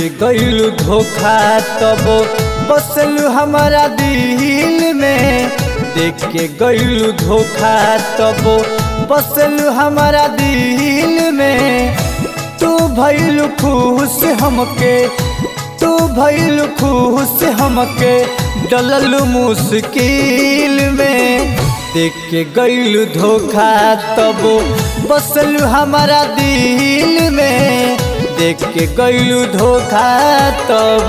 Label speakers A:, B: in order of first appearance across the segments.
A: के गईलू धोखा तब बसलू हमारा दिल में देख के गईलू धोखा तब बसलू हमारा दिल में तू भइलू खुश हमके तू भइलू खुश हमके डललू मुश्किल में देख के गईलू धोखा तब बसलू हमारा दिल में देख के गईलू धोखा तब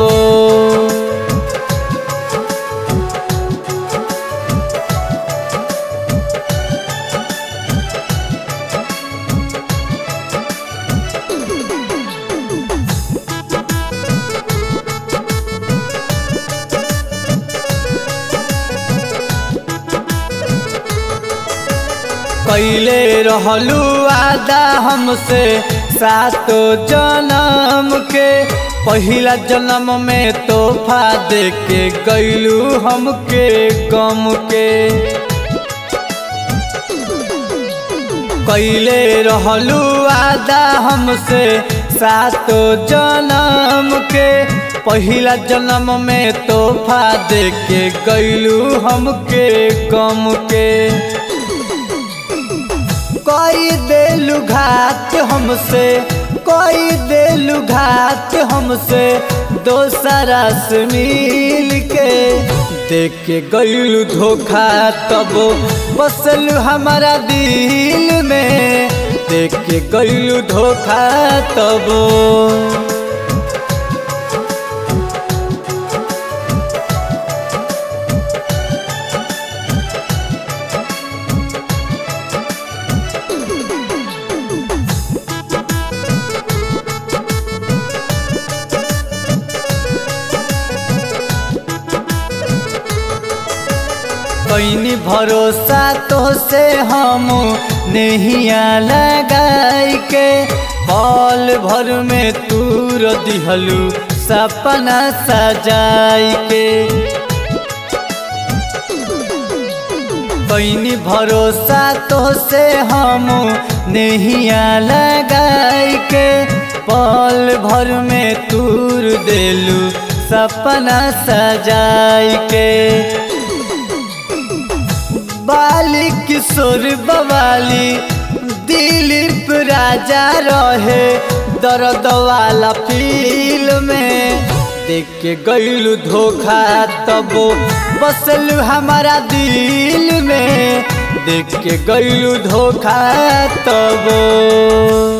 A: कैले रहलू आदा हमसे सातो जन्म के पहिला जन्म में तोहफा दे के गैलू हमके गम के कैले रहलू आदा हमसे सातो जन्म के पहिला जन्म में तोहफा दे के गैलू हमके गम के कोई दिल घात हमसे कोई दिल घात हमसे दोसरा से मिल के देख के गईलू धोखा तब बसलू हमारा दिल में देख के गईलू धोखा तब कैनी भरोसा तो से हम नहिया लगाई के पल भर में तूर दिहलू सपना सजाई के कैनी भरोसा तो से हम नहिया लगाई के पल भर में तूर देलू सपना सजाई के बाली किशोर बवाली दिलीप राजा रहे दर्द वाला फील में देख के गईलू धोखा तब बसलू हमारा दिल में देख के गईलू धोखा तब